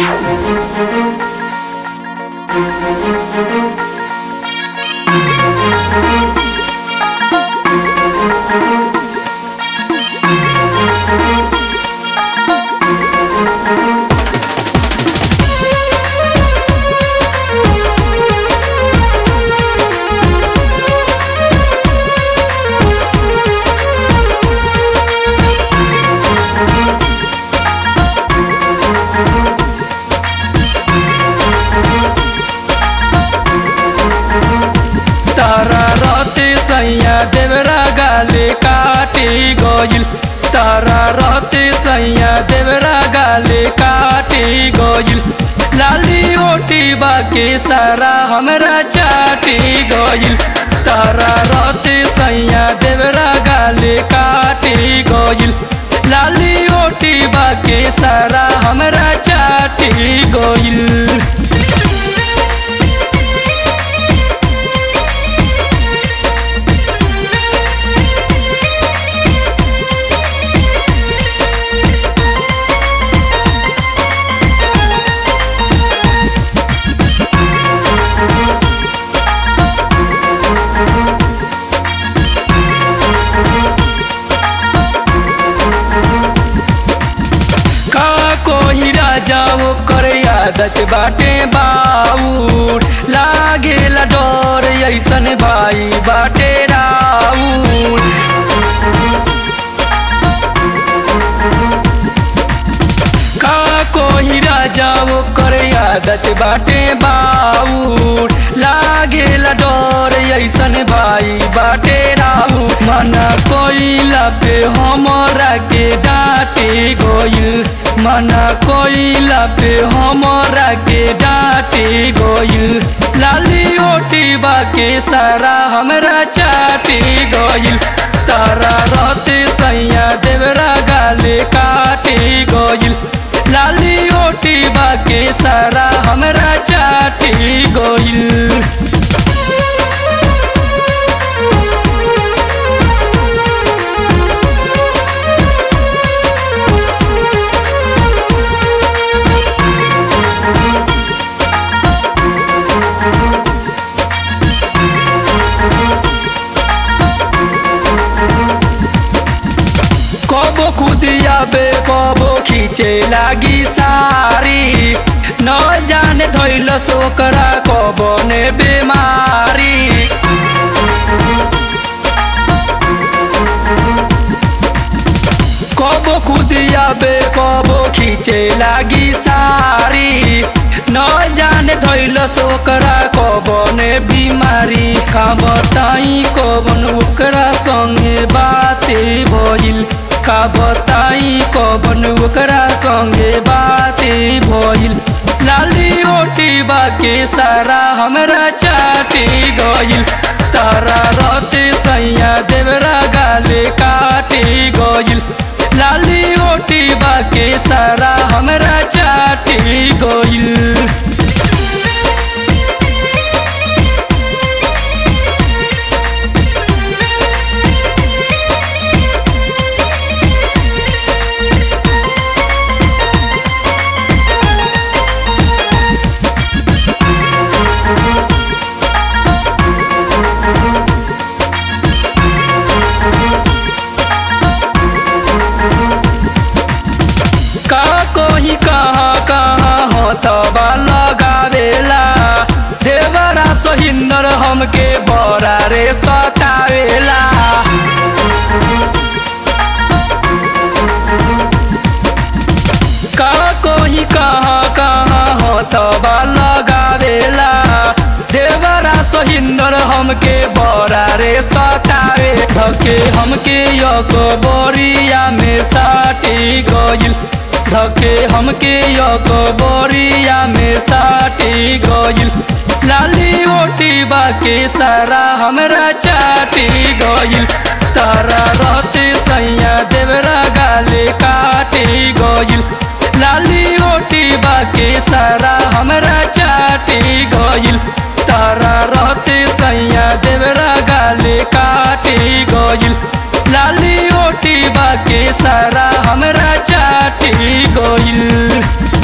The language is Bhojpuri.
तारा रहते सैया देवरा गाले काटे गइल तारा रहते सैया देवरा गाले काटे गइल लाली ओटी बाके सारा हमरा चाटे गइल तारा रहते सैया देवरा गाले काटे गइल लाली ओटी बाके सारा हमरा चाटे गइल का कोही राजा वो कर आदत बाटे बाऊर लागेला डर ऐसन भाई बाटे राऊर का कोही राजा वो कर आदत बाटे बाऊर लागेला डर ऐसन भाई बाटे राऊ मना कोइला पे हमरा के डांटे गइल मना कोइला पे हमरा के डांटे गइल लाली ओटी बाके सारा हमरा चाटे गइल तारा रहते सैया देवरा गाले काटे गइल लाली ओटी बाके सारा हमरा चाटे गइल कबो खुदियाबे कबो खींचे लागी सारी न जाने धैलस ओकरा कबो ने बेमारी कबो खुदियाबे कबो खींचे लागी सारी न जाने धैलस ओकरा कबो ने बीमारी का बताई कबन ओकरा संगे बाते भइल का बताई कबन ओकरा संगे बाते भइल लाली ओटी बाके सारा हमरा चाटे गइल तारा रहते सैया देवरा गाले काटे गइल लाली ओटी बाके सारा हमरा चाटे गइल का कोही कहाँ कहाँ हथबा लगावेला देवरा सहिंदर हमके बड़ा रे सतावेला का कोही कहाँ कहाँ हथबा लगावेला देवरा सहिंदर हमके बड़ा रे सतावे धके हमके यको बोरिया में साटी गइल धके हमके यको बोरिया में साटी गइल लाली ओटी बाके सारा हमरा चाटी गइल तारा रहते सैया देवरा गाले काटे गइल लाली ओटी बाके सारा हमरा चाटी गइल तारा रहते सैया देवरा गाले काटे गइल लाली ओटी बाके सारा हमरा चाटी गइल